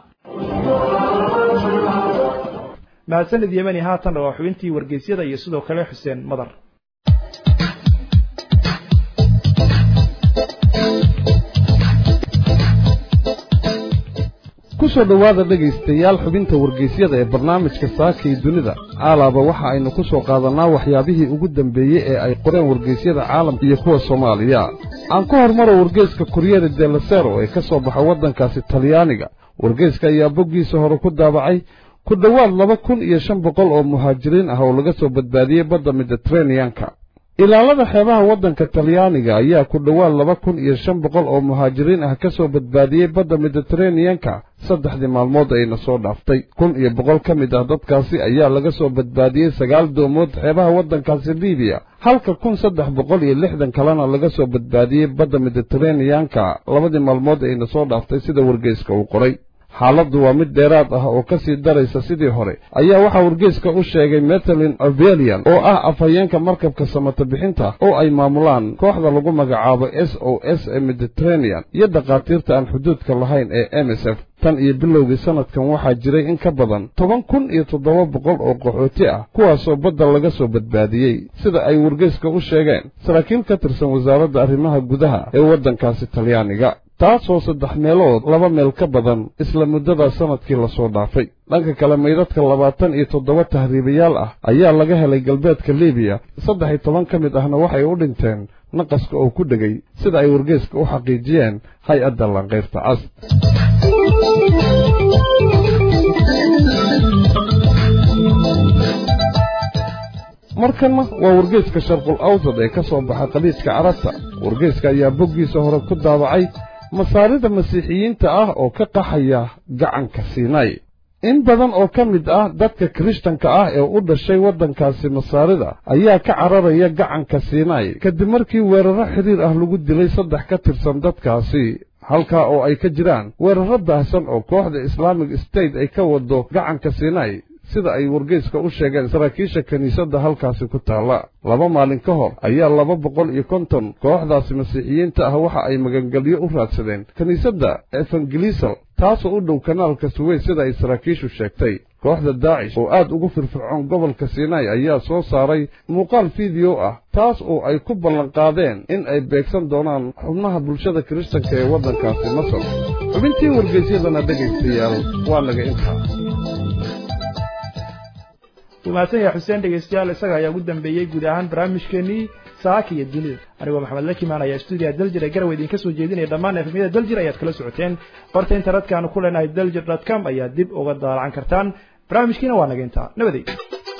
mahadsanid yemani haatan waa xubintii wargeysyada iyo sidoo kale xuseen madar ku soo dhowaada dhegaystayaal xubinta wargeysyada ee barnaamijka saaka iyo dunida caalaaba waxa aynu ku soo qaadannaa waxyaabihii ugu dambeeyey ee ay qoreen wargeysyada caalamka iyo kuwa soomaaliya aan ku hormaro wargeyska kuryere delasero ee ka soo baxa waddankaasi talyaaniga wargeyska ayaa boggiisa hore ku daabacay ku dhowaad laba kun iyo shan boqol oo muhaajiriin ah oo laga soo badbaadiyey badda miditeraneyanka ilaalada xeebaha waddanka talyaaniga ayaa ku dhowaad laba kun iyo shan boqol oo muhaajiriin ah ka soo badbaadiyey badda miditeraneyanka saddexdii maalmood ayna soo dhaaftay kun iyo boqol ka mid ah dadkaasi ayaa laga soo badbaadiyey sagaal doomood xeebaha waddankaasi libiya halka kun saddex boqol iyo lixdan kalena laga soo badbaadiyey badda miditeraneyanka labadii maalmood ayna soo dhaaftay sida wargeyska uu qoray xaaladdu waa mid dheeraad ah oo ka sii daraysa sidii hore ayaa waxaa wargeyska u sheegay metalin ovelian oo ah afhayeenka markabka samata bixinta oo ay maamulaan kooxda lagu magacaabo s o s ee mediteranean iyo dhakhaatiirta aan xuduudka lahayn ee m s f tan iyo bilowgii sannadkan waxaa jiray in ka badan toban kun iyo toddoba boqol oo qaxooti ah kuwaasoo badda laga soo badbaadiyey sida ay wargeyska u sheegeen saraakiil ka tirsan wasaaradda arrimaha gudaha ee waddankaasi talyaaniga taasoo saddex meelood laba meel ka badan isla muddada sannadkii lasoo dhaafay dhanka kale maydadka labaatan iyo toddoba tahriibayaal ah ayaa laga helay galbeedka libiya saddex iyo toban ka mid ahna waxay u dhinteen naqaska oo ku dhegay sida ay wargeeska u xaqiijiyeen hay-adda lanqayrta cas markanna waa wargeeska sharqul awsad ee ka soo baxa qaliidka carabta wargeeska ayaa boggiisa hore ku daabacay masaarida masiixiyiinta ah oo ka qaxaya gacanka siinay in badan oo ka mid ah dadka kirishtanka ah ee u dhashay waddankaasi masaarida ayaa ka cararaya gacanka siinay kadib markii weerarro xidhiir ah lagu dilay saddex ka tirsan dadkaasi halkaa oo ay ka jiraan weerarro baahsan oo kooxda islaamic state ay ka wado gacanka siinay sida ay wargeyska u sheegeen saraakiisha kiniisadda halkaasi ku taalla laba maalin ka hor ayaa laba boqol iyo konton kooxdaasi masiixiyiinta ah waxa ay magangelyo u raadsadeen kiniisadda evangelisal taasoo u dhow kanaalka suweys sida ay saraakiishu sheegtay kooxda daacish oo aad ugu firfircoon gobolka sinai ayaa soo saaray muuqaal fiideo ah taas oo ay ku ballanqaadeen in ay beegsan doonaan xubnaha bulshada kiristanka ee waddankaasi masar xubintii wargeysyadana dhegaystayaal waa naga intaa mahadsan yahay xuseen dhegeystayaal isaga ayaa ugu dambeeyey guud ahaan barnaamijkeenii saaka iyo dunida anigoo maxamed lakimaan ayaa stuudiyaha daljir ee garowe idinka soo jeedinaya dhammaan efemyada daljir ayaad kala socoteen qorta internetka aanu ku leenahay daljir dot com ayaad dib uga daalacan kartaan barnaamijkiina waa naga intaa nabadey